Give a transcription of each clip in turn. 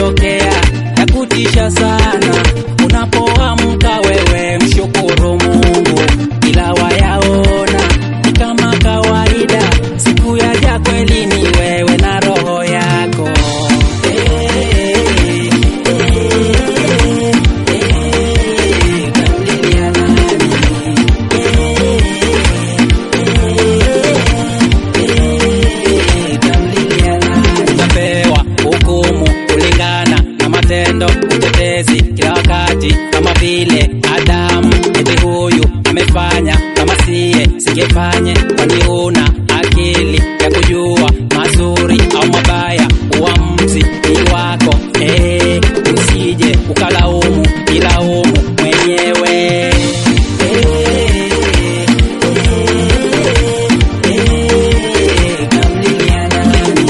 yakutokea ya kutisha sana. Unapoamka wewe mshukuru Mungu, ila wayaona ni kama kawaida. Siku yaja kweli ni wewe na roho yako Tamlilia nani? Tamlilia nani? Utapewa hukumu kulingana na matendo, utetezi kila wakati, kama vile Adamu. Eti huyu amefanya kama siye, singefanye. Kwani una akili ya kujua mazuri au mabaya? Uamuzi ni wako, eh, usije ukalaumu, ilaumu mwenyewe. Tamlilia nani?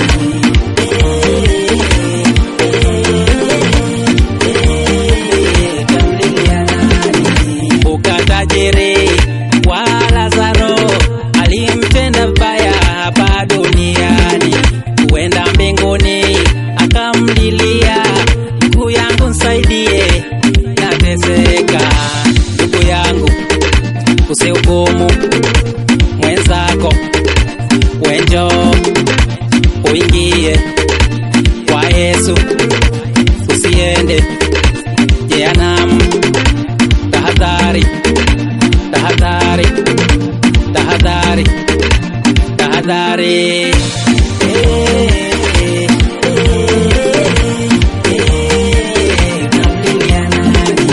Kumbuka tajiri wa Lazaro alimtenda vibaya hapa duniani, huenda mbinguni akamlilia, ndugu yangu nisaidie, nateseka. Ndugu yangu, usihukumu mwenzako, wenjo uingie kwa Yesu, usiende jehanamu. Tahadhari, tahadhari, tahadhari, tahadhari. Tamlilia nani?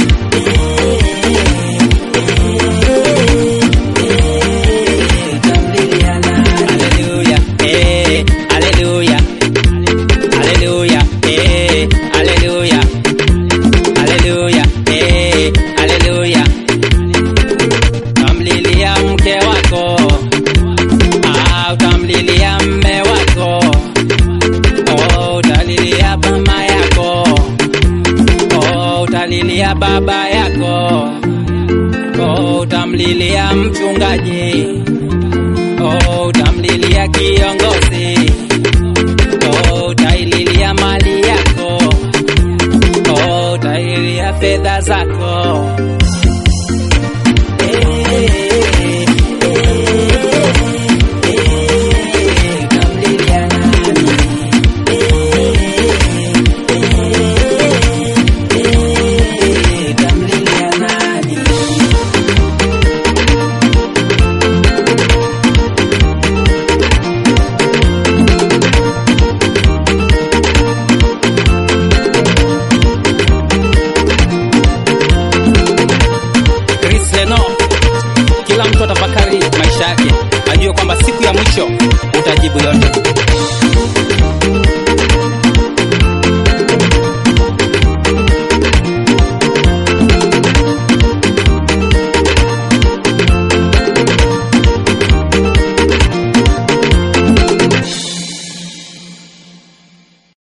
Tamlilia nani? Haleluya, eh, haleluya, haleluya, eh, haleluya, haleluya, eh, haleluya. Tamlilia mke wako, ah, utamlilia mme wako, oh, utalilia mama yako, oh, utalilia baba yako, oh, utamlilia mchungaji, oh, utamlilia kiongozi,